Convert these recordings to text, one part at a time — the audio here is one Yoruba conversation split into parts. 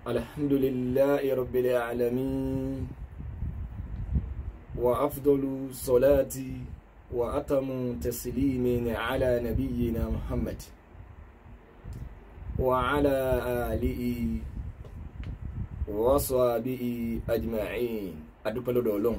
الحمد لله رب العالمين وأفضل صلاة وأتم تسليم على نبينا محمد وعلى آله وصحبه أجمعين adúpẹ́ lọ́dọ̀ ọlọ́run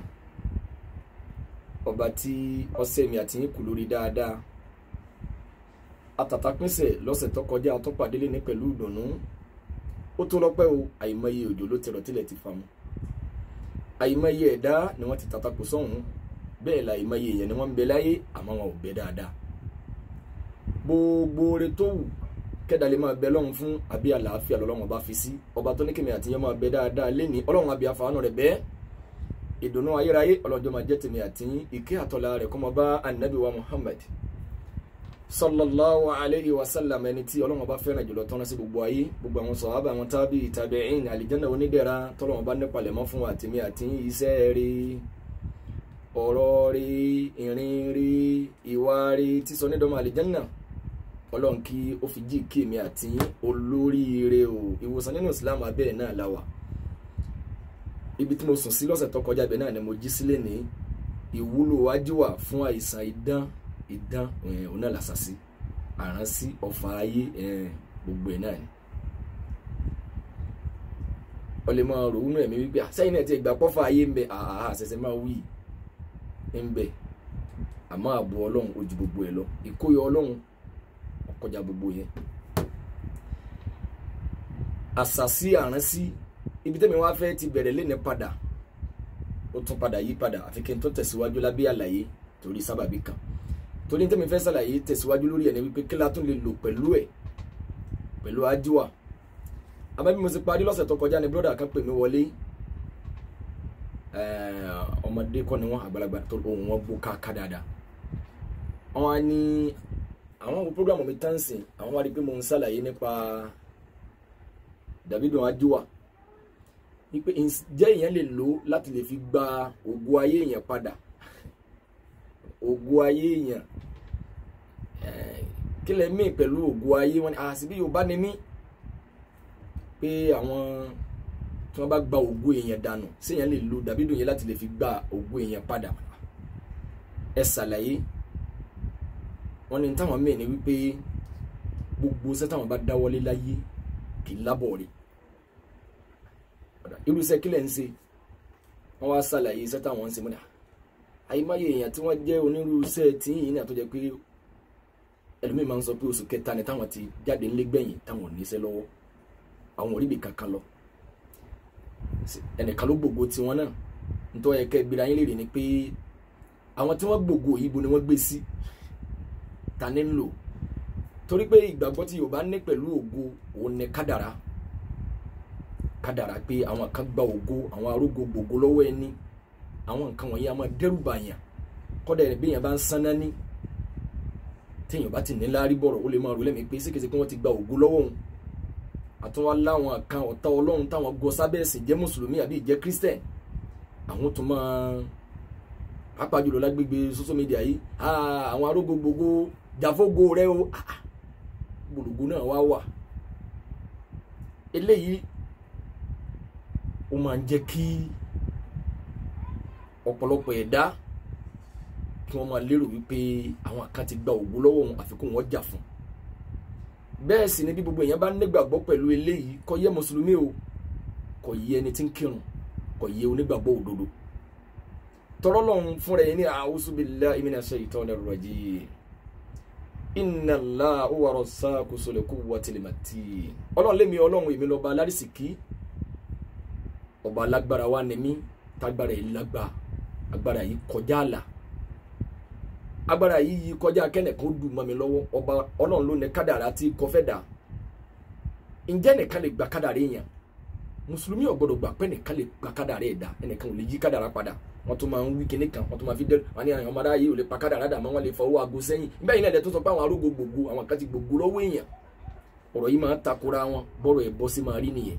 ọba tí ọ̀sẹ̀ mi àti yín kù lórí dáadáa àtàtàpínsẹ̀ lọ́sẹ̀ tó kọjá àtúpàdélé ní pẹ̀lú ìdùnnú ó tó lọ́pẹ́ o àìmọye òjò ló ti rọ̀ tilẹ̀ ti fa mu àìmọye ẹ̀dá ni wọ́n ti tàtàkù sọ́hún bẹ́ẹ̀ la àìmọye èèyàn ni wọ́n ń bẹ láyé àmọ́ wọn ò bẹ dáadáa gbogbo oore tó wù kẹ́dà lè máa bẹ lọ́hùn fún àbí àlàáfíà lọ́lọ́run bá fi sí ọba tó ní kèmí àtìyẹn máa bẹ dáadáa lẹ́ni ọlọ́run àbí àfàánù rẹ̀ bẹ́ẹ̀ ìdùnnú ayérayé ọlọ́jọ́ máa jẹ́ tèmi àtìyín ìkẹ́ àtọ́lá rẹ̀ kó máa bá anabi wa muhammad sallallahu alayhi wa sallam ẹni tí ọlọ́run bá fẹ́ràn jùlọ tọ́ná sí gbogbo ayé gbogbo àwọn sọ̀hábà àwọn tábì tabi'in àlìjánná onídẹ̀ra tọ́lọ́run bá nípalẹ̀ mọ́ fún àtìmí àtìyín iṣẹ́ rí ọ̀rọ̀ rí ìrìn rí ìwà rí tí sọ nídọ̀mọ́ àlìjánná ọlọ́run kí ó fi jí kí èmi àtìyín olóríire o ìwòsàn nínú islam abẹ́ẹ̀ náà láwà ibi tí mo sùn sí lọ́sẹ̀ tó kọjá ibẹ̀ náà ni mo jí sílé ní ìwúlò wájúwà fún àìsàn idán idán òun náà làṣàṣì àránsí ọ̀fà ayé gbogbo ẹ̀ náà ni. ó lè máa rò wúnú ẹ̀mí wípé sẹ́yìn náà ti gbà pọ́fà ayé ń bẹ àhà àṣẹṣẹ máa wí ń bẹ àmọ́ ààbò ọlọ́run ojú gbogbo ẹ̀ lọ ìkóyọ ọlọ́run ọkọjà gbogbo yẹn. àṣàṣì àránsí ibi tẹ́mi wá fẹ́ ti bẹ̀rẹ̀ léni padà ó tún padà yí padà àfi kí n tó tẹ̀síwájú lábẹ́ àlàyé torí sábàbí kan torí tẹ́mi fẹ́ sàlàyé tẹ̀síwájú lórí ẹ̀ ní wípé kí la tún lè lò pẹ̀lú ẹ̀ pẹ̀lú ajíwà abẹ́bí mo ti parí lọ́sẹ̀ tó kọjá ni bróda kan pè mí wọlé ọmọdé kọ́ ni wọ́n àgbàlagbà tó ohun wọn gbó káàká dáadáa wọ́n á ní àwọn wo program mi tán sìn àwọn wá rí pé mo ń sàlàyé nípa Davido ajíwà wípé ǹjẹ́ èèyàn lè lò láti lè fi gba ògo ayé èèyàn padà ògo ayé èèyàn kí lẹ mí pẹ̀lú ògo ayé wọn ni àṣìbí yorùbá ni mí pé àwọn tí wọ́n bá gba ògo èèyàn dànù séèyàn lè lo Davido yẹn láti lè fi gba ògo èèyàn padà ẹ ṣàlàyé wọn ni táwọn mí ni wípé gbogbo sẹ́tàwọn bá dáwọ́lé láyé kì í lábọ̀ rẹ̀ irúṣẹ́ kílẹ̀ ń ṣe wọ́n wá ṣàlàyé iṣẹ́ táwọn ń ṣe múdà àyèmáyé èèyàn tí wọ́n jẹ́ onírúurúṣẹ́ tí yìí náà tó jẹ́ pé ẹlòmíì máa ń sọ pé oṣù kẹta ni táwọn ti jáde ńlé gbẹ̀yìn táwọn ò níṣẹ́ lọ́wọ́ àwọn ò ríbi kankan lọ ẹnìkan ló gbogbo tiwọn náà nítorí ẹ̀kẹ́ gbéra yín léèrè ni pé àwọn tí wọ́n gbogbo yìí bo ni wọ́n gbé sí ta ní ń lò torí pé ìgbàgbọ́ tí Yorùbá ní pẹ̀lú ògo òun ni kádàrá kádàrá pé àwọn kan gba ògo àwọn arógo gbogbo lọ́wọ́ ẹni àwọn nǹkan wọ̀nyí a máa dẹ́rù bàyàn kọ́dà ẹ̀ bí èèyàn bá ń sanná ní téèyàn bá ti ní láárí bọ̀rọ̀ ó lè máa rò lẹ́mìí pé sékèsé pé wọ́n ti gba ògo lọ́wọ́ òun àtúnwá láwọn kan ọ̀tá ọlọ́run táwọn gọ sábẹ́ ẹ̀sìn jẹ́ mùsùlùmí àbí ìjẹ́ kírísítẹ̀n àwọn tó máa pàápàá jùlọ lágbègbè social media yìí àwọn arógo gbogbo jàfógo rẹ o gbòlògbò náà wá wà eléyìí ó máa ń jẹ́ kí ọ̀pọ̀lọpọ̀ ẹ̀dá kí wọ́n máa lérò wípé àwọn kan ti gba ògo lọ́wọ́ òun àfikún wọn jà fún bẹ́ẹ̀ sì ni bí gbogbo èèyàn bá nígbàgbọ́ pẹ̀lú eléyìí kò yẹ mùsùlùmí o kò yẹ ẹni tí ń kírun kò yẹ onígbàgbọ́ òdodo tọrọ lọ́hún fúnra yẹn ní a'udhu billahi minash shaitonir rajim inna Allaha huwa razzaqu zul quwwatil matin ọlọ́run lémi ọlọ́run èmi lọ́ba alárìsìkí ọba alágbára wa ni mí tágbára yìí lágbá agbára yìí kọjá àlà agbára yìí yí kọjá kẹ́nìkan dùn mọ́ mi lọ́wọ́ ọba ọlọ́run ló ní kádàrá tí kò fẹ́ dà ǹjẹ́ nìkan lè gba kádàrá èèyàn mùsùlùmí ò gbọdọ̀ gbà pé nìkan lè gba kádàrá ẹ̀ dà ẹnìkan ò lè yí kádàrá padà wọ́n tún máa ń wí kinní kan wọ́n tún máa fi dẹ́rù wọ́n ní àwọn ọmọdé ayé ò lè pa kádàrá dà mọ́ wọ́n lè fọwọ́ aago sẹ́yìn nígbà yìí náà tó sọ pé àwọn arógo gbogbo àwọn kan ti gbogbo lọ́wọ́ èèyàn ọ̀rọ̀ yìí máa ń takora wọn bọ́rọ̀ ẹ̀ bọ́ sí máa rí nìyẹn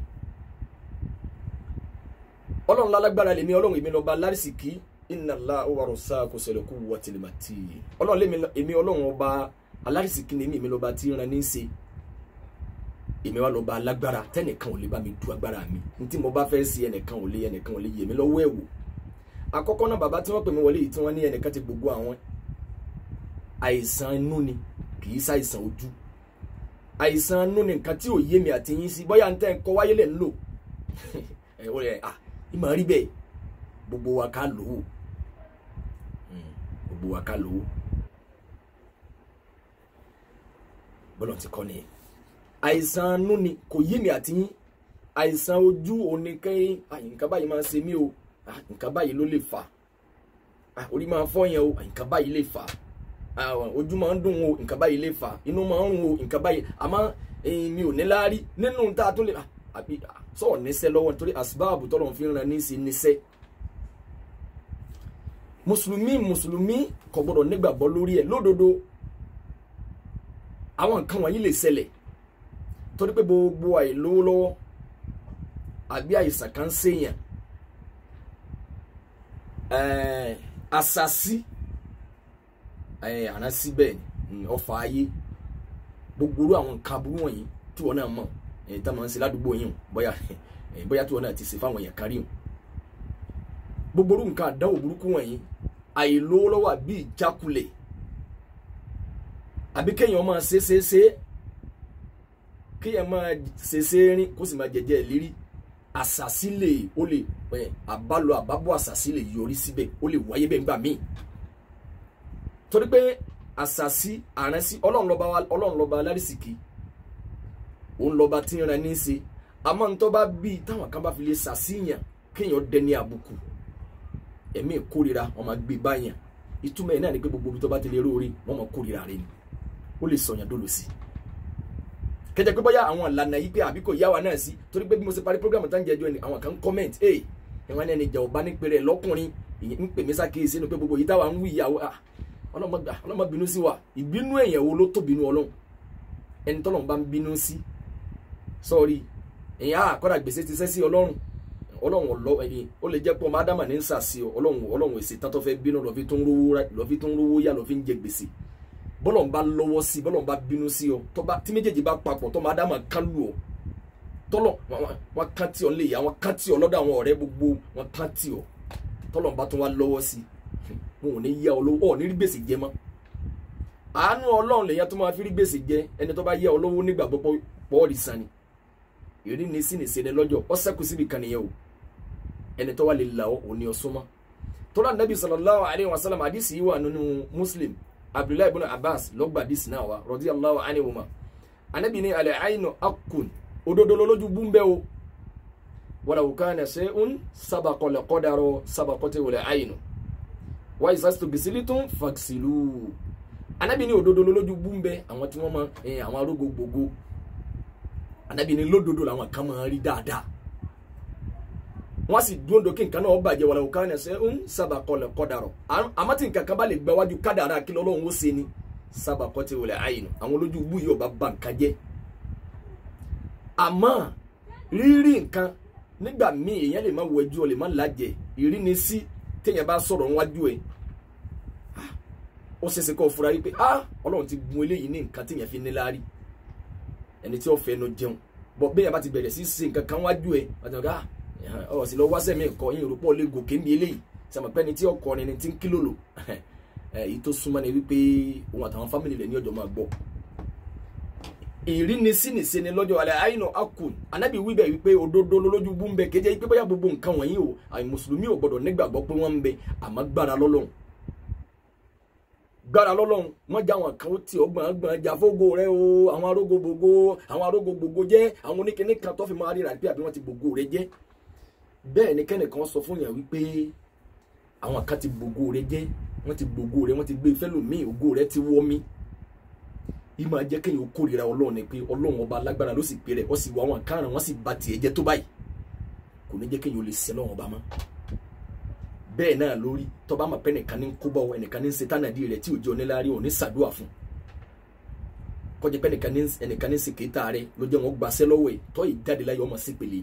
ọlọ́run lálágbára lèmi ọlọ́run èmi lọ́ba lárísìkí inna Allaha huwa razzaqu zul quwwatil matin ọlọ́run lèmi èmi ọlọ́run ọba alárísìkí lèmi èmi lọ́ba tí ń ran ní í ṣe èmi wá lọ bá alágbára tẹnìkan ò lè bá mi du agbára mi ní tí mo bá fẹ́ sí ẹnìkan ò lè ẹnìkan ò lè yè mí lọ́wọ́ ẹ̀ wò àkọ́kọ́ náà bàbá tí wọ́n pè mí wọlé yìí tí wọ́n ní ẹnìkan ti gbogbo àwọn àìsàn inú ni kì í ṣàìsàn ojú àìsàn inú ni nǹkan tí ò yé mi àti yín sí bóyá n tẹ́ ń kọ́ wáyé lẹ̀ ń lò ẹ̀ wọ́n yẹ ah ìmọ̀ rí bẹ́ẹ̀ gbogbo wa ká lò ó gbogbo wa ká lò ó bọ́lọ̀ ti kọ́ nìyẹn àìsàn inú ni kò yé mi àti yín àìsàn ojú oníkẹ́yìn nǹkan báyìí máa ń ṣe mí o nǹkan báyìí ló lè fà orí máa ń fọ́ yẹn o nǹkan báyìí lè fà ojú máa ń dùn o nǹkan báyìí lè fà inú máa ń rùn o nǹkan báyìí àmọ́ mi ò ní láárí nínú tá a tún lè àbí sọ̀rọ̀ níṣẹ́ lọ́wọ́ nítorí àsìbáàbù tọ́lọ̀ fi ń ran ní í ṣe níṣẹ́ mùsùlùmí mùsùlùmí kò gbọdọ̀ nígbàgbọ́ lórí ẹ̀ lódodo àwọn nǹkan wọ̀nyí lè ṣẹlẹ̀ torí pé gbogbo àìlówó lọ́wọ́ àbí àìsàn kan ṣèyàn àṣàṣì àránsí bẹ́ẹ̀ ni ọfà ayé gbogbo orú àwọn nǹkan aburú wọ̀nyí tí wọ́n náà mọ̀ ẹ̀yìn tá máa ń ṣe ládùúgbò yìí bóyá bóyá tí wọ́n náà ti ṣe fáwọn èèyàn kárí hàn gbogbo orú nǹkan àdánwò burúkú wọ̀nyí àìlówó lọ́wọ́ àbí ìjákulẹ̀ àbí kéèyàn máa ṣe ṣe ṣe kéèyàn máa ṣe ṣe rin kó sì máa jẹjẹ ìlérí àṣàṣì lè ó lè àbálò àbábọ̀ àṣàṣì lè yọrí síbẹ̀ ó lè wáyé bẹ́ẹ̀ nígbà míì torí pé àṣàṣì àránsí ọlọ́run lọ́ba ọlọ́run lọ́ba alárísìkí òun lọ́ba tí ń ran ní í ṣe àmọ́ ntọ́ bá bí táwọn kan bá fi lè ṣàṣìyàn kéèyàn dẹni àbùkù ẹ̀mí ìkórira wọn máa gbé báyàn ìtumọ̀ ẹ̀ náà ni pé gbogbo ibi tó bá ti lè róore wọn máa kórira rẹ ni ó lè sọ̀yàn dolo sí i kẹjẹ pé bóyá àwọn ìlànà yìí pé àbí kò yá wa náà sí torí pé bí mo ṣe parí program tán jẹjọ ni àwọn kan comment ẹ ìwọn ẹni ìjà ọba nípẹrẹ lọkùnrin ń pè mí sákèésí ni pé gbogbo yìí táwa ń wí ìyàwó ọlọmọ bínú sí wa ìbínú èèyàn wo ló tó bínú ọlọ́run ẹni tọ́lọ́run bá ń bínú sí sọ́ọ́rí èèyàn àkọ́dà gbèsè ti sẹ́ sí ọlọ́run ọlọ́run ọlọ́ ẹ̀yìn ó lè jẹ́ pé ọmọ ádámà ní ń sàsí ọ ọlọ́run ọlọ́run èsì tán tó fẹ́ bínú lọ́fi tó ń rówó yá lọ́fi ń jẹ gbèsè bọ́lọ̀ ń bá lọ́wọ́ sí bọ́lọ̀ ń bá bínú sí ọ tí méjèèjì bá papọ̀ tọ́mọ ádámà kán lù ọ tọ́lọ̀ wọn kán tí ọ lè yá wọn kán tí ọ lọ́dọ̀ àwọn ọ̀rẹ́ gbogbo wọn kán tí ọ tọ́lọ̀ ń bá tún wá lọ́wọ́ sí wọn ò ní yá ọ lówó ọ ní rí gbèsè jẹ mọ́ àánú ọlọ́run lèyàn tó máa fi rí gbèsè jẹ ẹni tó bá yá ọ lówó nígbà pọ́ọ̀lì sani ìrí ni sí ni sẹ́ni lọ́jọ́ ọ sẹ́kù síbi kan nìyẹn o ẹni tó wà lè là ọ òní ọsọmọ tọ́lá nàbí sallallahu alayhi wa sallam àdìsí yìí wà nínú muslim abdullahi ibn abbas lọ́gbà àdìsí náà wa radiyallahu anhuma anabi ní alẹ́ àyìnà akun òdodo lójú búmbẹ́ o walaw kana shay'un sabaqa li qadara sabaqati wal àyìnà wa isastu bisilitum faksilu anabi ní òdodo lójú búmbẹ́ àwọn tí wọ́n mọ àwọn arógo gbogbo anabi ní lódodo làwọn kan máa rí dáadáa wọ́n sì dúró dókè nǹkan náà bàjẹ́ wàlẹ̀ òkà ẹ̀sẹ̀ ń sábà kọlẹ̀ kọ́dàrọ̀ àmọ́ tí nǹkan kan bá lè gbà wájú kádàrá kí lọ́lọ́run ó ṣe ni sábà kọ́ ti wọlé àyìnà àwọn olójú ibú yìí ọba bá nǹkan jẹ́ àmọ́ rírí nǹkan nígbà míì èèyàn lè má wọ ẹjọ́ lè má lájẹ ìrí ni sí téèyàn bá sọ̀rọ̀ níwájú ẹ̀ ó ṣeéṣe kó fura wípé ah ọlọ́run ti gun eléyìí ní nǹkan téèyàn fi ní láárí ẹni tí ó fẹ́ nu jẹun bọ́ bẹ́ẹ̀ bá ti bẹ̀rẹ̀ sí ṣe nǹkan kan wájú ẹ̀ àti ọ̀gá ọ sì lọ wá sẹ́mi ẹ̀kọ́ yín rúpọ̀ lè gòkè ń bí eléyìí sàmọ̀pẹ́ ni tí ọkọ ni ti ń kílò lò èyí tó súnmọ́ ni wípé òun àtàwọn fámìlì rẹ̀ ní ọjọ́ máa gbọ́. ìrínisí nìṣe ni lọ́jọ́ alẹ́ àyìnà akun anábì wíbẹ̀ wípé òdodo lójú bú ń bẹ kéde wípé bóyá gbogbo nǹkan wọ̀nyí o àì mùsùlùmí ò gbọ́dọ̀ nígbàgbọ́ pé wọ́n ń bẹ àmọ́ gbára lọ́lọ́run gbára lọ́lọ́run wọ́n já àwọn kan tí ọgbọ̀n gbọ̀n jà fógo rẹ o àwọn arógo gbogbo àwọn arógo gbogbo jẹ́ àwọn oníkíní kan tó fi máa ríra bí àbí wọ́n ti gbogbo rẹ jẹ́ bẹ́ẹ̀ ni kẹ́nìkan sọ fún yàn wípé àwọn kan ti gbogbo rẹ jẹ́ wọ́n ti gbogbo rẹ wọ́n ti gbé fẹ́lòmíì ògo rẹ ti wọ́ mi ìmọ̀ ajẹ́ kéèyàn ó kórìíra ọlọ́run ni pé ọlọ́run ọba alágbára ló sì pè rẹ̀ ó sì wọ àwọn káràn wọ́n sì ba tiẹ̀ jẹ́ tó báyìí kò ní jẹ́ kéèyàn ó lè ṣe lọ́wọ́n ọba mọ́ bẹ́ẹ̀ náà lórí tọ́ba mọ̀ pé ẹnìkan ní ń kó bá ọ ẹnìkan ní ń ṣe tánàdí rẹ̀ tí òjò oníláàrí ò ní ṣàdúrà fún kọjá pé ẹnìkan ní ń ṣe kéta rẹ̀ ló jẹ́ wọn gbàṣẹ́ lọ́wọ́ ẹ̀ tọ́ ìjáde láyé ọmọ sí pèlè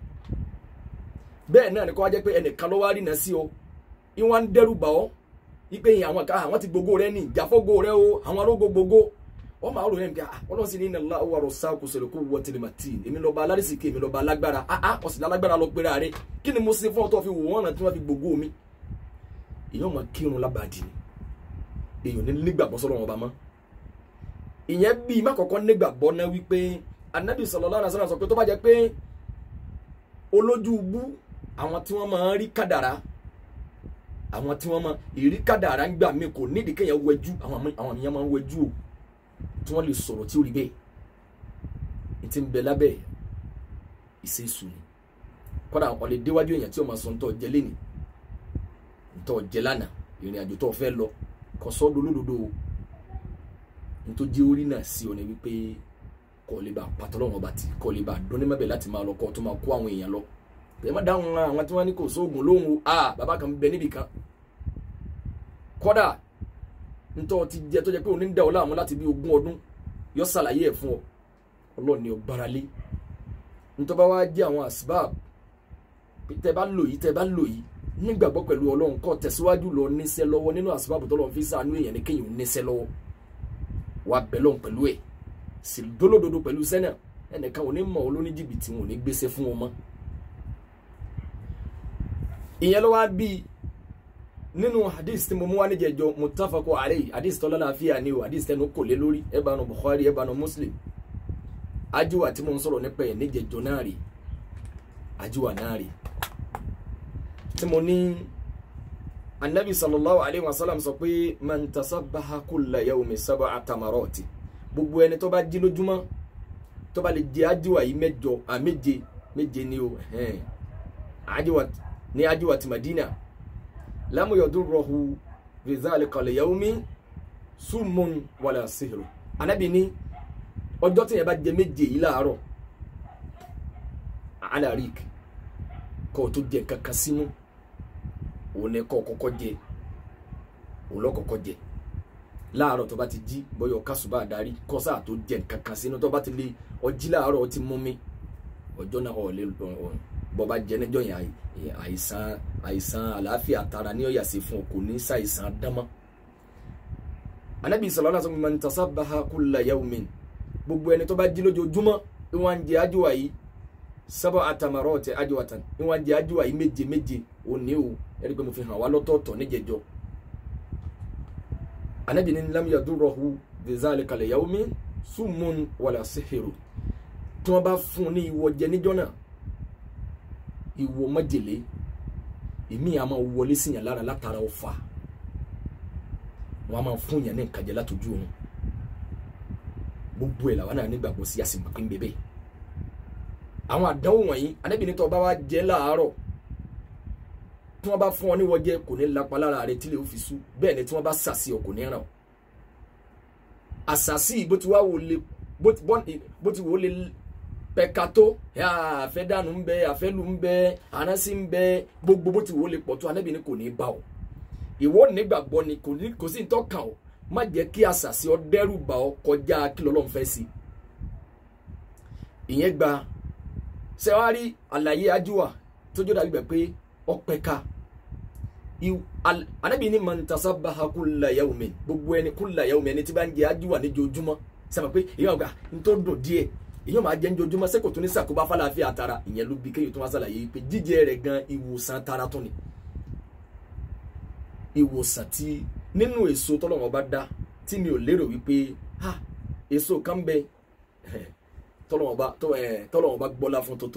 bẹ́ẹ̀ náà ni kọ́ wá jẹ́ pé ẹnìkan ló wá rí náà sí ọ ìwọ̀n ń dẹ́rù bà ọ́ ipe yìí àwọn ká àwọn ti gbogbo rẹ ní ìjàfọ́gbò rẹ o àwọn arógo gbogbo wọ́n máa rò yẹn bí ọlọ́run sì ní iná ńlá wà rọ̀ṣà kò sọ̀rọ̀ kó wọ́ tìrìmàtì èmi lọ́ba alárìsíkè èmi lọ́ba alágbára áá ọ̀sìn alágbára lọ pera rẹ kí ni mo ṣe fún ọ tó fi wò wọ́n náà tí wọ́n fi gbogbo mi. èèyàn máa kírun lábàdì ni èèyàn ní nígbàgbọ́ sọ́dọ̀ wọn bá mọ́. ìyẹn bíi má kọ́kọ́ nígbàgbọ́ náà wípé anabi sallallahu alaihi wasallam sọ pé tó bá jẹ́ pé olójú ubú àwọn tí wọ́n máa ń rí kádàrá àwọn tí wọ́n máa ìrí kádàrá ń gbà mí kò nídìí kéèyàn wẹjú àwọn èèyàn máa ń wẹjú o tí wọ́n lè sọ̀rọ̀ tí ó rí bẹ́ẹ̀ ní ti ń bẹ lábẹ́ ìṣesù ni kọ́dà àwọn lè déwájú èèyàn tí ó máa sọ ń tọ́ jẹ lẹ́nì ń tọ́ jẹ lánàá ìrìn àjò tó fẹ́ lọ kò sọ́ dolódodo o nítorí orí náà sí ọ ní wípé kọ́ lè bá patọ́lọ́wọ́n bá ti kọ́ lè bá dúnní mẹ́bẹ̀ẹ́ láti máa lọ kọ́ tó máa kó àwọn èèyàn lọ ẹ má dáhùn àwọn tí wọ́n ní kò sóògùn lóhùn o ah bàbá kan bẹ níbì kan kọ́dà ntọ́ ti jẹ tó jẹ pé òní ń da ọ láàmú láti bí ogún ọdún yọ ṣàlàyé ẹ̀ fún ọ ọlọ́ọ̀ ni ọ gbáralé ntọ́ bá wá jẹ́ àwọn asbab tẹ bá lò yìí tẹ bá lò yìí nígbàgbọ́ pẹ̀lú ọlọ́run kọ́ tẹ̀síwájú lọ níṣẹ́ lọ́wọ́ nínú asbab tọ́lọ́run fi ṣàánú èèyàn ní kéèyàn níṣẹ́ lọ́wọ́ wà bẹ́lọ̀ pẹ̀lú ẹ̀ sì dólódodo pẹ̀lú sẹ́nà ẹnìkan ò ní mọ̀ ọ́ lóní jìbìtì wọn ò ní gbéṣẹ́ fún wọn mọ́ ìyẹn ló wá bí nínú hadith tí mo mú wá níjẹjọ mutafako alayhi hadith tọ́lá láàfíà ni o hadith tẹnu kò lé lórí ẹ bá nu Bukhari ẹ bá nu Muslim ajiwa tí mo ń sọ̀rọ̀ nípa ẹ̀ níjẹjọ náà rí ajiwa náà rí tí mo ní anabi sallallahu alayhi wa sallam sọ pé man tasabbaha kulla yawmi sab'a tamarati gbogbo ẹni tó bá jí lójúmọ́ tó bá lè jẹ ajiwa yìí mẹ́jọ à méje méje ni o ajiwa ní ajiwa ti Madina lamu yadurruhu fi dhalika al-yawmi summun wala sihru anabi ní ọjọ́ tí yẹn bá jẹ méje yìí láàárọ̀ alarik kó tó jẹ kankan sínú òun ni kó kọ́kọ́ jẹ òun lọ kọ́kọ́ jẹ láàárọ̀ tó bá ti jí bóyá kásùbà darí kọ́sà tó jẹ kankan sínú tó bá ti lé ọjí láàárọ̀ ó ti mú mi ọjọ́ náà ọ̀ lè bọ́ bá jẹ níjọ́ yẹn àìsàn àìsàn àlàáfíà tara ní ọ̀yà sí fún kò ní ṣàìsàn dánmọ́. anabi sallallahu alaihi wasallam man tasabbaha kulla yawmin gbogbo ẹni tó bá jí lójoojúmọ́ ni wọ́n ń jẹ ajíwá yìí sábà atamarọ́ọ̀tì ajíwátàn ni wọ́n ń jẹ ajíwá yìí méje méje òní o ẹni pé mo fi hàn wá lọ́tọ̀ọ̀tọ̀ níjẹjọ. anabi ní lam yadurruhu bizalika al-yawmi summun wala sihiru tí wọ́n bá fún un ní ìwọ jẹ níjọ́ náà ìwọ májèlé èmi à máa wọlé sí yàn lára látara ọfà wọn a máa fún yàn ní nǹkan jẹ látọjú òun gbogbo ẹ̀ làwọn náà nígbàgbọ́ sí àsìkò pín bébè àwọn àdánwò wọ̀nyí anábìíní tó bá wá jẹ láàárọ̀ tí wọ́n bá fún ọ níwọ̀ jẹ kò ní lapa lára rẹ tí lè fi sú bẹ́ẹ̀ ni tí wọ́n bá sàsí ọ kò ní ràn ọ́ àsàsí bó ti wá wò lè bó ti wò lè pẹ̀ka tó àfẹ́dànù ń bẹ àfẹ́lù ń bẹ àránsí ń bẹ gbogbo bó ti wò lè pọ̀ tó anábì ni kò ní bá ọ ìwọ nígbàgbọ́ ni kò sí ìtọ́kàn ọ má jẹ́ kí àṣàṣì ọ dẹ́rù bà ọ kọjá kí lọ́lọ́run fẹ́ sí ìyẹn gba sẹ́wárí àlàyé ajúwà tójú dàbí bẹ̀ pé ọ pẹ̀ka anábì ni man tasabbaha kulla yawmin gbogbo ẹni kulla yawmin ẹni tí bá ń jẹ ajúwà níjojúmọ́ sẹ́wọ̀n pé ìyẹn ọ̀gá ń tó dùn díẹ̀ èyàn máa jẹ́ njojúmọ́ sẹ́kò tó ní sàkóbá fàlàáfíà tara ìyẹn ló bí kéyìí tó wá sàlàyé pé jíjẹ rẹ̀ gan ìwòsàn tara tó ni ìwòsàn tí nínú èso tọ́lọ́wọ́n bá dá tí mi ò lérò wípé ha èso kan bẹ tọ́lọ́wọ́n bá tọ́lọ́wọ́n bá gbọ́lá fún tótó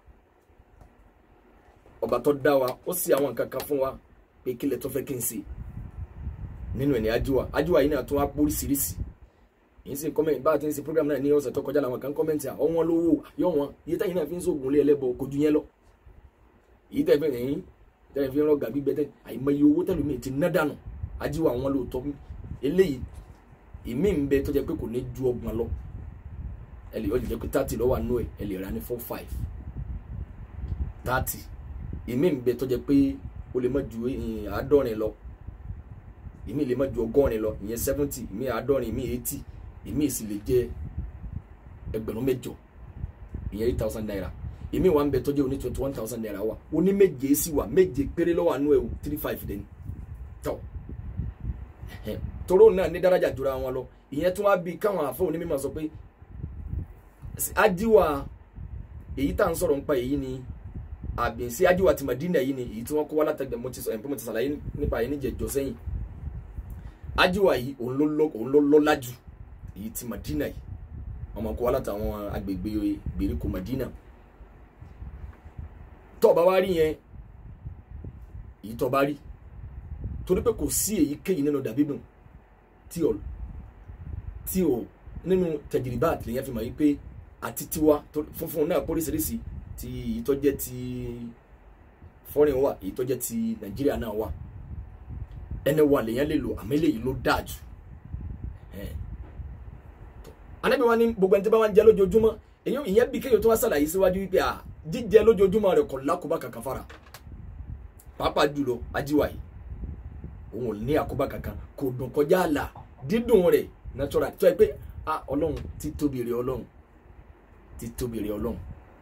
ọba tó dá wa ó sì àwọn nǹkan kan fún wa pé kílẹ̀ tó fẹ́ kí n ṣe nínú ẹ̀ ní ajíwà ajíwà yìí náà tó wá póríṣiríṣi yìí sì kọ́mẹ̀ntì bá a ti ń ṣe program náà ní ọ̀sẹ̀ tó kọjá làwọn kan kọ́mẹ̀ntì à ọ̀wọ́n lówó yọ̀ wọ́n iye táyì náà fi ń sóògùn lé ẹlẹ́bọ kò ju yẹn lọ. èyí tẹ̀ fi rìn tẹ̀ fi rán gàbí gbẹtẹ̀ àìmọye owó tẹ̀lé mi ti ná dànù ajíwà wọn lóòótọ́ eléyìí ìmí ń bẹ tó jẹ́ pé kò ní ju ọgbọ̀n lọ ẹ lè jẹ́ pé thirty lọ́wọ́ àánú ẹ̀ ẹ lè ra ní four five thirty ìmí ń bẹ tó jẹ́ pé ó lè má ju àádọ́rin lọ ìmí lè má ju ọgọ́rin lọ ìyẹn seventy ìmí àádọ́rin ìmí eighty èmi sì lè jẹ ẹgbẹ̀rún mẹ́jọ ìyẹn eight thousand naira èmi wà ń bẹ tọ́jú oní twenty one thousand naira wa oní méje sí wa méje péré lọ́wọ́ àánú ẹ̀ three five dẹ́ni tọ́ tóró náà ní dárájà jura wọn lọ ìyẹn tún wá bí káwọn àfọ onímọ̀ sọ pé ajiwa èyí tá à ń sọ̀rọ̀ nípa èyí ni àbí sí ajiwa ti Madina yìí ni èyí tí wọ́n kó wá látẹ̀gbẹ̀ mo ti sọ ẹ̀mpẹ́ mo ti sàlàyé nípa èyí níjẹ̀jọ́ sẹ́yìn ajiwa yìí òun ló lọ́lá jù èyí ti Madina yìí ọmọ kó wá látàwọn agbègbè gbèríko Madina tó bá wá rí yẹn èyí tó bá rí torí pé kò sí èyíkéyìí nínú dàbídù tí ò tí ò nínú tẹjìrìbá lèyàn fi mọ̀ yí pé àti tiwa funfun náà póríṣiríṣi ti èyí tó jẹ́ ti foreign wà èyí tó jẹ́ ti Nàìjíríà náà wà ẹni wà lèyàn lè lò àmọ́ eléyìí ló dáa jù Ànábì wa ní gbogbo ẹni tí bá wà ń jẹ lójoojúmọ́ èyí ìyẹn bí kéèyàn tó wá ṣàlàyé síwájú wípé à jíjẹ lójoojúmọ́ rẹ̀ kò lákòbá kankan fara pàápàá jùlọ ajíwá yìí òun ò ní àkóbá kankan kò dùn kọjá àlà dídùn rẹ̀ natural tó yẹ pé a ọlọ́run ti tóbi rẹ̀ ọlọ́run ti tóbi rẹ̀ ọlọ́run.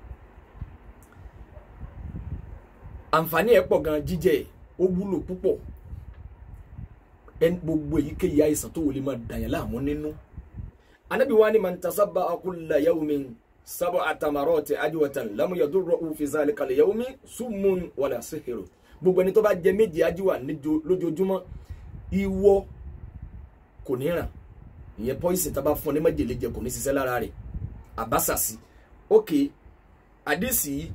àǹfààní ẹ̀ pọ̀ gan jíjẹ ó wúlò púpọ̀ ẹni gbogbo èyíkéyìí àìsàn tó wọlé máa dàyàn láàmú nínú. Ànábì wa ni man tasabbaha kulla yawmin sab'ata marati ajwatan lam yadurruhu fi zalika al-yawmi summun wala sihrun gbogbo ẹni tó bá jẹ méje ajíwà lójoojúmọ́ ìwọ kò ní ràn ìyẹn pọ́ìsì tá a bá fún ọ ní májèlé jẹ kò ní ṣiṣẹ́ lára rẹ̀ àbásàsì ok àdìsí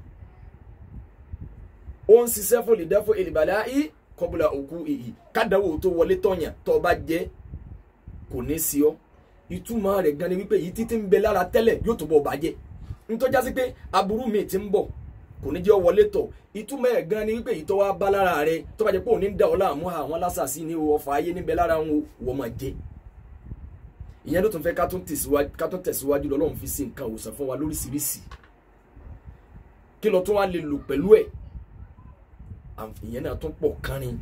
ó ń ṣiṣẹ́ fún olùdẹ́fọ́ ìlìbàlẹ̀ ayé kọ́bùlà òkú ìyí kádàwó tó wọlé tọ̀yàn tó bá jẹ kò ní sí ọ ìtumọ̀ rẹ̀ gan ni wípé yìí títí ń bẹ lára tẹ́lẹ̀ yóò tó bọ̀ bàjẹ́ ntọ́já sí pé aburú mi ti ń bọ̀ kò ní jẹ́ wọlé tọ̀ ìtumọ̀ ẹ̀ gan ni wípé ìtọ́ wa bá lára rẹ tó bá jẹ́ pé òní ń da ọ́ láàmú àwọn lásàsí ni ọ̀fà ayé níbẹ̀ lára wọn wọ́n máa jẹ́ ìyẹn ló tún fẹ́ ká tún tẹ̀síwájú lọ́lọ́run fi sí nǹkan òwòsàn fún wa lóríṣiríṣi kí lọ tún wá lè lò pẹ̀lú ẹ̀ ìyẹn náà tún pọ̀ kánrin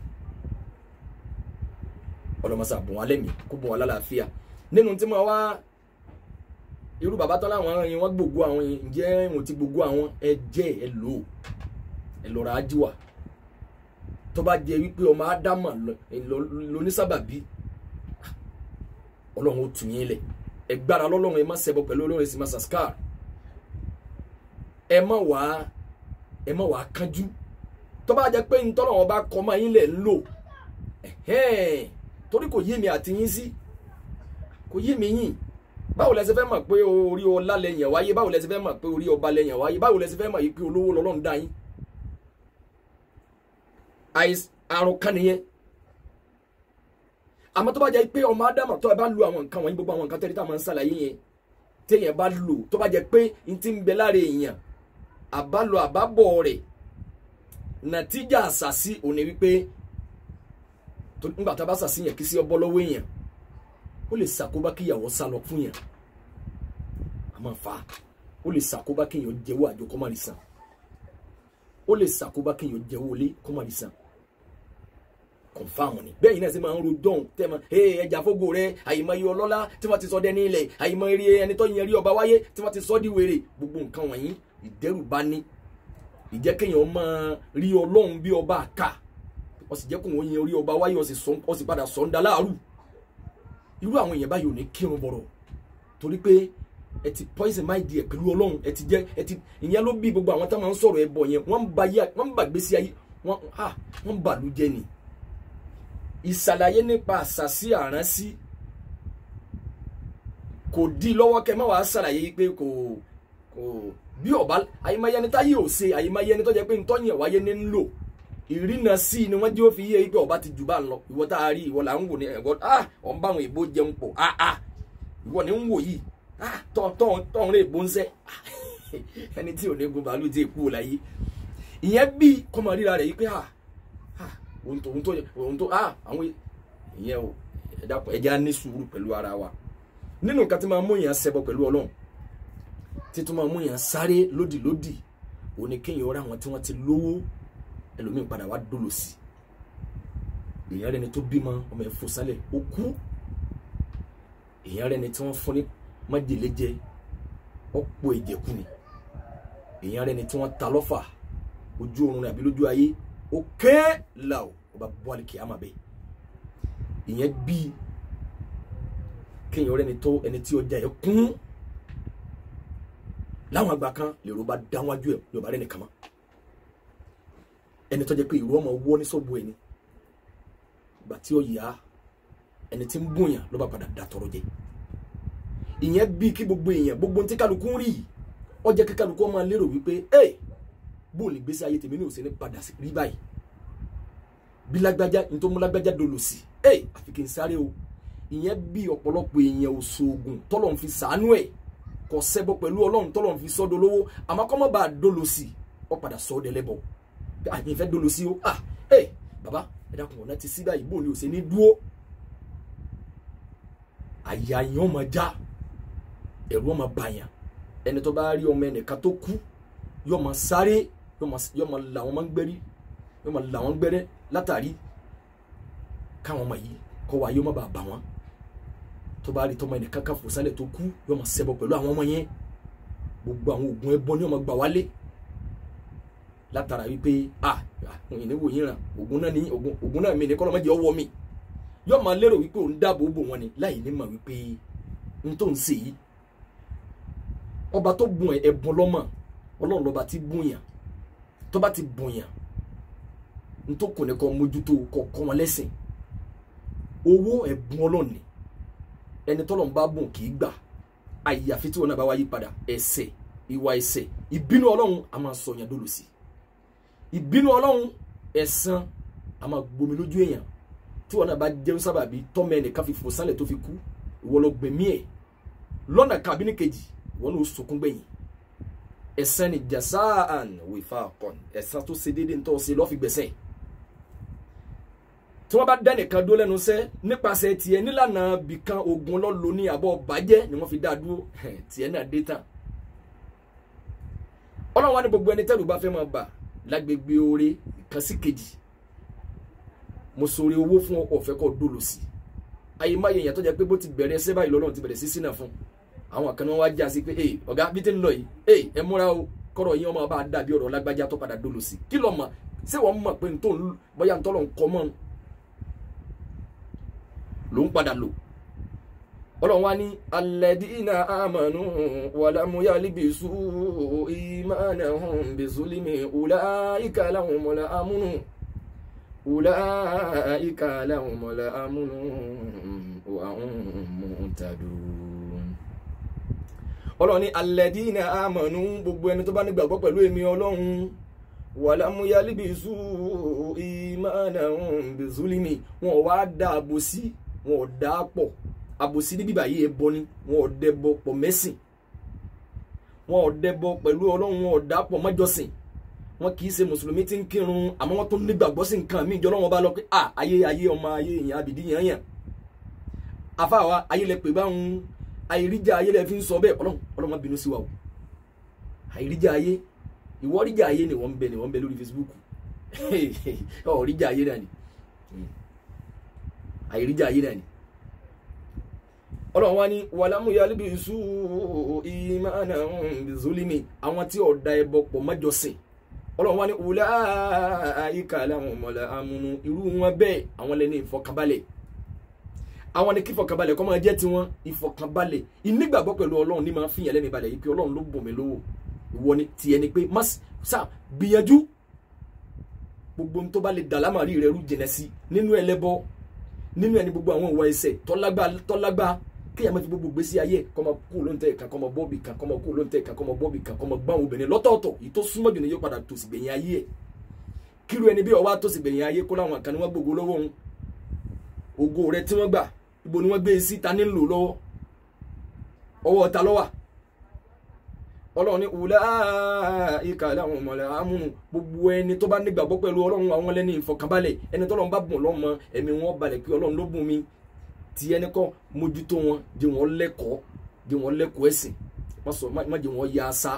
ọlọ́mọsà bùn wá lẹ́mìí kó bùn wá lálàáfíà nínú tí mo wá irú bàbá tán láwọn yẹn wọ́n gbogbo àwọn yẹn ǹjẹ́ wọn ti gbogbo àwọn ẹ jẹ́ ẹ lò ó ẹ lọ́ra ajíwà tó bá jẹ wípé ọmọ ádámà lónísàbàbí ọlọ́run ó tù yín lẹ̀ ẹ gbára lọ́lọ́run ẹ má ṣẹbọ pẹ̀lú ọlọ́run ẹ sì má sàskar ẹ má wàá ẹ má wàá kánjú tó bá jẹ pé ntọ́nà wọn bá kọ́ máa yín lẹ̀ ń lò torí kò yé mi àti yín sí kò yé mi yín báwo lẹ ṣe fẹ́ mọ̀ pé orí ọlá lẹ́yìn wáyé báwo lẹ ṣe fẹ́ mọ̀ pé orí ọba lẹ́yìn wáyé báwo lẹ ṣe fẹ́ mọ̀ yìí pé olówó lọ́lọ́run dá yín àrùn kan nìyẹn àmọ́ tó bá jẹ́ pé ọmọ ádámà tó bá lu àwọn nǹkan wọ̀nyí gbogbo àwọn nǹkan tẹ́lẹ̀ tá a máa ń ṣàlàyé yẹn téèyàn bá lò tó bá jẹ́ pé n ti ń bẹ lára èèyàn àbálò àbábọ̀ rẹ̀ nàtíjà àṣàṣì òní wípé nígbà tá a bá ṣàṣì yẹn kí sí ọbọ̀ lọ́wọ́ èèyàn ó lè ṣàkóbá kí ìyàwó sá lọ fún yàn àmọ́ fa ó lè ṣàkóbá kí èèyàn jẹ́wọ́ àjọ kọ́márì sàn ó lè ṣàkóbá kí èèyàn jẹ́wọ́ ilé kọ́márì sàn kọ̀nfàmù ni bẹ́ẹ̀ yìí náà sì máa ń rojọ́ òun tẹ́ máa ẹ ẹja fógo rẹ àyìnmáyé ọlọ́lá tí wọ́n ti sọ dẹ́ni ilẹ̀ àyìnmáyé ẹni tó yẹn rí ọba wáyé tí wọ́n ti sọ di wèrè gbogbo nǹkan wọ̀nyí ìdẹ́rùbá ní ìjẹ́ kéèyàn máa rí ọlọ́run bí ọba àká ó sì jẹ́ kó wọ́n yẹn rí ọba wáyé ó sì padà sọ ń da láàrú irú àwọn èèyàn báyìí ò ní kírun bọ̀rọ̀ torí pé ẹ ti poison mind ẹ pẹ̀lú ọlọ́run ẹ ti jẹ́ ẹ ti ìyẹn ló bí gbogbo àwọn táwọn ń sọ̀rọ̀ ẹ bọ̀ yẹn wọ́n ń bà gbèsè ayé wọ́n ń bà ló jẹ́ ni ìsàlàyé nípa àṣàsí àránsí kò di lọ́wọ́ kẹ́ mọ́ wàá ṣàlàyé pé kò kò bí ọba àyèmáyé ẹni táyé ò ṣe àyèmáyé ẹni tó jẹ́ pé ntọ́yìn wáyé ní ń lò ìrìnà sí ni wọ́n jẹ́ ó fi yé pé ọba ti jù bá ń lọ ìwọ tá a rí ìwọ là ń wò ní ẹ̀gọ́ ah ọ̀ ń bá àwọn èèbó jẹun pọ̀ ah ah ìwọ ni ń wò yìí ah tọ́ tọ́ tọ́ ń rè bó ń sẹ́ ẹni tí ò ní gun bàálù tí èkú ò láyé ìyẹn bí kọ́mọ ríra rẹ̀ yìí pé ah ohun tó ohun tó ohun tó ah àwọn ìyẹn o ẹ dákun ẹ jẹ́ á ní sùúrù pẹ̀lú ara wa nínú nǹkan tí máa mú yàn ṣẹbọ pẹ̀lú ọlọ́run tí tó máa mú yàn sáré lódìlódì òní kéèyàn ọ̀rẹ́ àwọn tí wọ́n ti lówó ẹlòmíín padà wá dolo sí èèyàn rẹni tó bímọ ọmọ ẹ̀ fò sálẹ̀ ó kú èèyàn rẹni tí wọ́n fún ní májèlé jẹ ọ̀pọ̀ ìjẹ̀kú ni èèyàn rẹni tí wọ́n ta lọ́fà ojú oorun àbí lójú ayé ó ké là ó ọba bọ́ọ̀lì kìámà bẹ́ẹ̀ ìyẹn bí kéèyàn rẹ́ni tó ẹni tí ọjà ẹ̀ kún láwọn àgbà kan lèrò bá dáwájú ẹ̀ ní ọba rẹ̀ nìkan mọ́ ẹni tó jẹ́ pé ìró ọmọ wọ́ ní sọ́ọ̀bù ẹni ìgbà tí ó yá ẹni tí ń bùnyàn ló bá padà dà tọrọ jẹ ìyẹn bí kí gbogbo èèyàn gbogbo tí kálukú ń rí yìí ó jẹ́ kí kálukú máa lérò wípé ẹ bóun lè gbèsè ayé tèmi ní òsè ní padà sí rí báyìí bí lágbájá ní tó mú lágbájá dolo sí ẹ àfi kí n sáré o ìyẹn bí ọ̀pọ̀lọpọ̀ èèyàn òṣoògùn tọ́lọ̀ ń fi sàánú ẹ̀ kò ṣẹbọ pẹ̀lú ọlọ́run tọ́lọ̀ ń fi sọ́dọ̀ lówó àmọ́ kọ́ mọ́ bá a dolo sí ọ padà sọ ọ́ dẹ́lẹ́bọ̀ àyìn fẹ́ dolo sí o ah ẹ bàbá ẹ dákun ọ̀nà ti sí báyìí bóun ni òsè ní dúró àyà yẹn ọmọ já ẹ̀rù ọmọ bàyàn ẹni tó bá rí ọmọ ẹnìkan tó kú yóò máa sáré yóò máa là wọn máa ń gbẹ́rí yóò máa là wọn gbẹ́rẹ́ látàrí káwọn ọmọ yìí kọ́ wa yóò má bàa bà wọ́n tó bá rí tọmọ ẹnìkan kan fò sálẹ̀ tó kú yóò máa ṣẹbọ pẹ̀lú àwọn ọmọ yẹn gbogbo àwọn oògùn ẹbọ ni yóò máa gbà wálé látara wípé ah òyìn ní wòyìn ràn oògùn náà ní oògùn náà mi ní kọ́lọ́ mọ́jẹ́ ọwọ́ mi yóò máa lérò wípé òun dáàbò bò wọn ni láì ní mà wípé n tó ń ṣe yìí ọba tó bùn ẹ̀bùn lọ́mọ ọlọ́run lọ́ba ti bùn yàn tó bá ti bùn yàn n tó kò ní kọ́ mójútó kọ́ kọ́ wọn lẹ́sìn owó ẹ̀bùn ọlọ́run ni ẹni tọ́lọ́run bá bùn kì í gbà àyàfi tí wọn náà bá wáyé padà ẹ̀ṣẹ̀ ìwà ẹ̀ṣẹ̀ ìbínú ọlọ́run a máa sọ yàn dolo sí ìbínú ọlọ́run ẹ̀san a máa gbomi lójú èèyàn tí wọn náà bá jẹun sábàbí tọ́mọ ẹnìkan fi fò sálẹ̀ tó fi kú ìwọ lọ gbẹ̀mí ẹ̀ lọ́nà kàbínú kejì wọn ló sunkún gbẹ̀yìn ẹ̀san ni jasaan wifaqan ẹ̀san tó ṣe déédéé ntọ́ ṣe lọ́ọ́ fi gbẹ̀sẹ̀ tí wọ́n bá dá nìkan dó lẹ́nu sẹ́ nípasẹ̀ tiẹ̀ nílànà bìkan ogun lọ́lọ́ ní àbọ̀ bàjẹ́ ni wọ́n fi dá dúró tiẹ̀ náà dé tán ọlọ́run wa ní gbogbo ẹni tẹ́lú bá fẹ́ máa bà lágbègbè oore kan sí kejì mo sọ̀rọ̀ owó fún ọ̀fẹ́ kọ́ dolo sí ayé má yẹn yàtọ̀ jẹ́ pé bó ti bẹ̀rẹ̀ ẹsẹ̀ báyìí lọ́lọ́run ti bẹ̀rẹ̀ sí sínà fún àwọn kan wá já sí pé ee ọ̀gá bí tí ń lọ yìí ee ẹ múra o kọ́rọ̀ yín ọmọ bá dàbí ọ̀rọ̀ lágbájá tó padà dolo sí kí lọ́ọ́ mọ̀ ṣé wọ́n mọ̀ pé ntọ́ bóyá ntọ́ lọ́n kọ́ mọ́ ló ń padà lò ọlọ́run wá ní alladina amanu wàlámù yálìbìsú ìmánahum bizulimi ulaika lahumul amnu ulaika lahumul amnu wa hum muhtadun. ọlọ́run ní alladina amanu gbogbo ẹni tó bá nígbàgbọ́ pẹ̀lú èmi ọlọ́run wàlámù yálìbìsú ìmánahum bizulimi wọn ò wá dá àbòsí wọn ò dá pọ̀ àbòsí níbí báyìí ẹbọ ni wọn ò dẹbọ pọ̀ mẹ́sìn wọn ò dẹbọ pẹ̀lú ọlọ́run wọn ò dá pọ̀ mọ́jọ́sìn wọn kì í ṣe mùsùlùmí tí ń kírun àmọ́ wọn tó nígbàgbọ́ sí nǹkan míì jọ lọ́wọ́ bá lọ pé à ayé ayé ọmọ ayé èèyàn àbìdí yẹn yẹn afáwa ayé lẹ pè báwọn àìríjà ayé lẹ fi ń sọ bẹ́ẹ̀ ọlọ́run ọlọ́run má bínú sí wa o àìríjà ayé ìwọ́ríjà ayé ni wọ́n ń bẹ ni wọ́n ń bẹ lórí Facebook ọ̀ríjà ayé náà ni àìríjà ayé náà ni ọlọ́run wá ní wàlámù yálìbìsú ìmánà bizulimi àwọn tí ọ̀dà ẹbọ pọ̀ mọ́jọsìn ọlọ́run wá ní wùlá àyíká láwọn ọmọlẹ̀ amúnú irú wọn bẹ́ẹ̀ àwọn lẹ́ni ìfọkànbalẹ̀ àwọn ni kí ìfọkànbalẹ̀ kọ́ máa jẹ́ tiwọn ìfọkànbalẹ̀ ìnígbàgbọ́ pẹ̀lú ọlọ́run ní máa fìyàn lẹ́ni balẹ̀ yìí pé ọlọ́run ló bùn mí lówó ìwọ ni tiẹ̀ ni pé má sá gbìyànjú gbogbo tó bá lè dà lámàrí rẹ rú jìnà sí nínú ẹlẹ́bọ nínú ẹni gbogbo àwọn ìwà ẹ̀ṣẹ̀ tọ́lágbá tọ́lágbá kéèyàn máa fi gbogbo gbèsè ayé kọ́mọ kú ló ń tẹ̀ kan kọ́mọ bọ́ọ̀bì kan kọ́mọ kú ló ń tẹ̀ kan kọ́mọ bọ́ọ̀bì kan kọ́mọ gbáwọn obìnrin lọ́tọ̀ọ̀tọ̀ yìí tó súnmọ́ jù ní yóò padà tòsí gbẹ̀yìn ayé ẹ̀ kíru ẹni bí ọwọ́ àtòsí gbẹ̀yìn ayé kó láwọn kan ní wọ́n gbogbo lọ́wọ́ òun ògo rẹ tí wọ́n gbà ibo ni wọ́n gbé sí ta ní lò lọ́wọ́ ọwọ́ ta lọ́wà ọlọ́run ní wùlá ìkà láwọn ọmọlẹ̀ amúnú gbogbo ẹni tó bá nígbàgbọ́ pẹ̀lú ọlọ́run àwọn lẹ́ni ìfọkànbalẹ̀ ẹni tọ́lọ́run bá bùn lọ́mọ ẹ̀mí wọn balẹ̀ pé ọlọ́run ló bùn mi tí ẹni kọ́ mójútó wọn jẹ́ wọn lẹ́kọ̀ọ́ jẹ́ wọn lẹ́kọ̀ọ́ ẹ̀sìn má sọ má jẹ́ wọn ya asá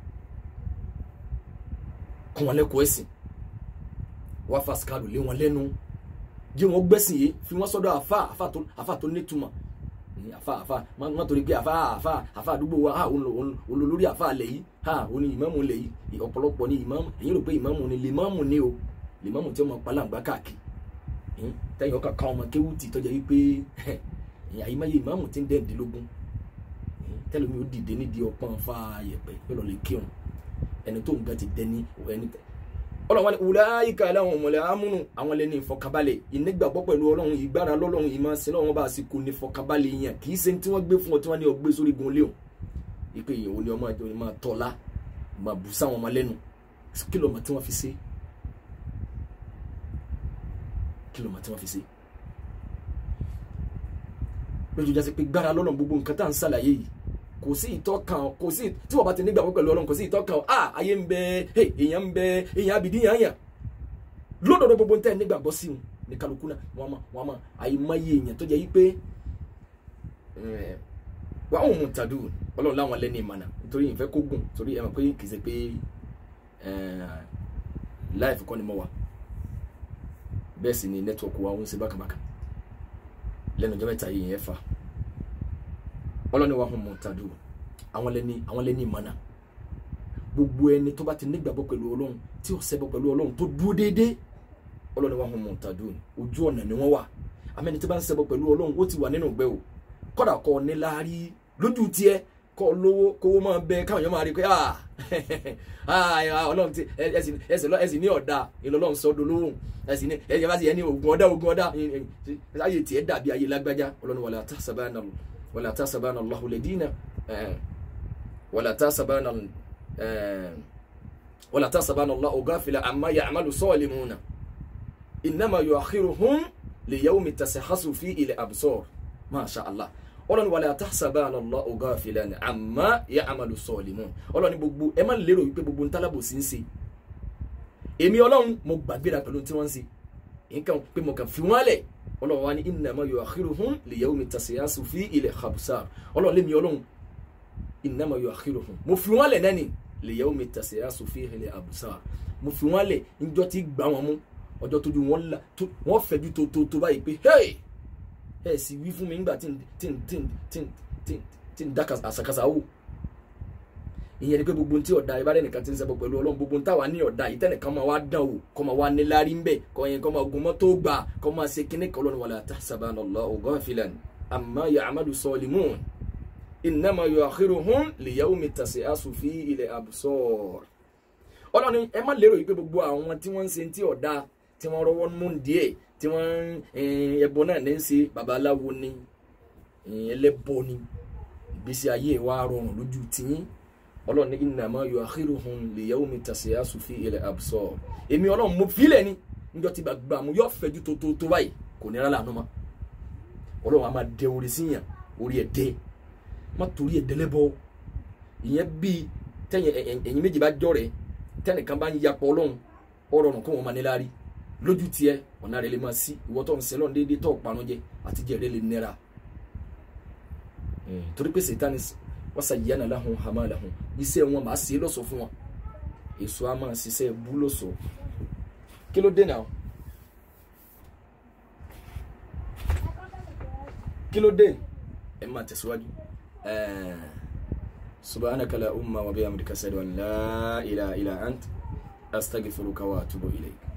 kọ́ wọn lẹ́kọ̀ọ́ ẹ̀sìn wá fàṣkàlù lé wọn lẹ́nu jẹ́ wọn gbẹ́sìn yìí fi wọ́n sọ́dọ̀ àfà àfà tó àfà tó nítumọ̀ àfà àfà má torí pé àfà àfà àfà àdúgbò wa olólórí àfà alẹ̀ yìí ha òní ìmáàmù lẹ̀ yìí ọ̀pọ̀lọpọ̀ ní ìmáàmù èyí rò pé ìmáàmù ni lèmáàmù ni o lèmáàmù tí ó máa palàǹgbá káàkiri tẹ́yìn ọkà ká ọmọ kéwùtì tọ́jà yìí pé àyèmáyé ìmáàmù tí ń dẹ́ẹ̀dínlógún tẹ́lẹ̀mí ó dìde nídìí ọpọ́n fa yẹ̀pẹ̀ yóò lọ lè kírun ẹni tó ń ga ti dẹni ẹni tẹ ọlọ́run wani wùláyíká aláwọn ọmọlẹ̀ amúnú àwọn lẹ́ni ìfọkànbalẹ̀ ìnígbàgbọ́ pẹ̀lú ọlọ́run ìgbára lọ́lọ́run ìmọ̀ọ́sìn náà wọ́n bá sì kú ní ìfọkànbalẹ̀ yẹn kì í ṣe tí wọ́n gbé fún ọ tí wọ́n ní ọgbẹ́ sórí gun léwu ipe yìí òní ọmọ àjọ ni máa tọ́lá máa bù sáwọn ọmọ lẹ́nu kí ló mọ̀ tí wọ́n fi ṣe kí ló mọ̀ tí wọ́n fi ṣe lójú jásí pé gbára lọ́lọ́run gbogbo nǹkan tá à ń ṣàlàyé yìí kò sí ìtọ́kàn kò sí tí wọ́n bá ti nígbàgbọ́ pẹ̀lú ọlọ́run kò sí ìtọ́kàn ah ayé ń bẹ èèyàn ń bẹ èèyàn abìdí yàn yàn lódòdó gbogbo ntẹ́ nígbàgbọ́ sí wọn ní kálukú náà wọ́n mọ̀ wọ́n mọ̀ àyèmáyé èèyàn tó jẹ́ yí pé wọ́n àwọn ohun tàdú ọlọ́run láwọn lẹ́ni ìmọ̀nà nítorí ìfẹ́ kó gùn torí ẹ̀ mọ̀ pé kì í ṣe pé láìfù kọ́ ni mo wà bẹ́ẹ̀ sì ni nẹ́tíwọ̀kì wa ń ṣe bákàbákà lẹ́nu ọjọ́ mẹ́ta yìí yẹn fà ọlọ́ni wa hàn mọ̀ tàdú àwọn lẹ́ni àwọn lẹ́ni ìmọ̀nà gbogbo ẹni tó bá ti nígbàgbọ́ pẹ̀lú ọlọ́run tí ò ṣẹbọ pẹ̀lú ọlọ́run tó dúró déédéé ọlọ́ni wa hàn mọ̀ tàdú ojú ọ̀nà ni wọ́n wà àmẹ́ni tí bá ń ṣẹbọ pẹ̀lú ọlọ́run ó ti wà nínú ìgbẹ́ o kọ́dà kọ́ níláárí lójú tiẹ̀ kọ́ lówó kówó máa bẹ káwọn èèyàn máa rí i pé ọlọ́run ti ẹsìn ní ọ̀dà ìlọlọ́run sọ́dọ̀ lóhùn ẹsìn ní ẹsìn bá ti yẹ ní ogun ọ̀dà ogun ọ̀dà ayé tiẹ̀ dàbí ayé lágbájá ọlọ́run wàlá tahsabanna wàlá tahsabanna Allahu ladina wàlá tahsabanna wàlá tahsabanna Allahu ghafila amma ya'malu salimuna innama yu'akhiruhum li yawmin tasakhasu fihi al-absar masha Allah ọlọ́ni wàlẹ̀ àtàṣàbáàlá Allahu ghafilan amma ya'malu salimun ọlọ́ni gbogbo ẹ má lérò wípé gbogbo ntálàbò sí ń ṣe èmi ọlọ́run mo gbàgbéra pẹ̀lú tí wọ́n ń ṣe nǹkan pé mo kàn fi wọ́n lẹ̀ ọlọ́run wa ní innama yu'akhiruhum li yawmin tasyasu fihi al-absar ọlọ́run lémi ọlọ́run innama yu'akhiruhum mo fi wọ́n lẹ̀ nẹ́ni li yawmin tasyasu fihi al-absar mo fi wọ́n lẹ̀ níjọ́ tí gbà wọn mú ọjọ́ tójú wọn fẹ́jú tó tó tó báyìí pé hey ẹ sì wí fún mi nígbà tí tí tí tí tí tí ń dá àṣàkáṣà wò ìyẹn ni pé gbogbo tí ọ̀dà ìbára ẹnìkan ti ń ṣẹbọ pẹ̀lú ọlọ́run gbogbo táwa ní ọ̀dà yìí tẹ́nìkan máa wá dán o kọ́ máa wá níláárí ń bẹ̀ kọ́ yẹn kọ́ máa gun mọ́tò gbà kọ́ máa ṣe kíní kan lọ́nà wala tahsabanna Allahu ghafilan amma ya'malu salimun innama yu'akhiruhum li yawmin tas'asu fihi al-absar ọlọ́ni ẹ má lérò yìí pé gbogbo àwọn tí wọ́n ń ṣe tí ọ̀dà tí wọ́n rọwọ́ mú díẹ̀ tí wọ́n ẹbọ náà ní í ṣe babaláwo ni ẹlẹ́bọ ni ìgbésí ayé wa rọrùn lójú tìyín ọlọ́run ní innama yu'akhiruhum li yawmin tasyasu fihi al-absar èmi ọlọ́run mo fílẹ̀ ni níjọ́ tí gbàgbà mo yọ fẹ́jú tó tó tó báyìí kò ní rálá àánú mọ́ ọlọ́run a máa dẹ orí síyàn orí ẹ̀ dẹ́ má torí ẹ̀ dẹ́lẹ́bọ ìyẹn bíi tẹ́yìn ẹ̀yìn méjì bá jọ rẹ̀ tẹ́nìkan bá ń yapọ̀ ọlọ́run ọ̀rọ̀ kó wọn máa níláárí lójú tiẹ̀ ọ̀nà rẹ̀ lè máa sí ìwọ tó ń sẹ́lọ̀ déédéé tó parun jẹ àti jẹ rẹ̀ lè nira torí pé sèétánì wasayyana lahum hamalahum iṣẹ́ wọn máa ṣe lọ́sọ̀ fún wọn èso a máa ṣiṣẹ́ bú lọ́sọ̀ kí ló dé náà kí ló dé ẹ máa tẹ̀síwájú subhanaka la umma wa bihamdika ashhadu an la ilaha illa ant astaghfiruka wa atubu ilayk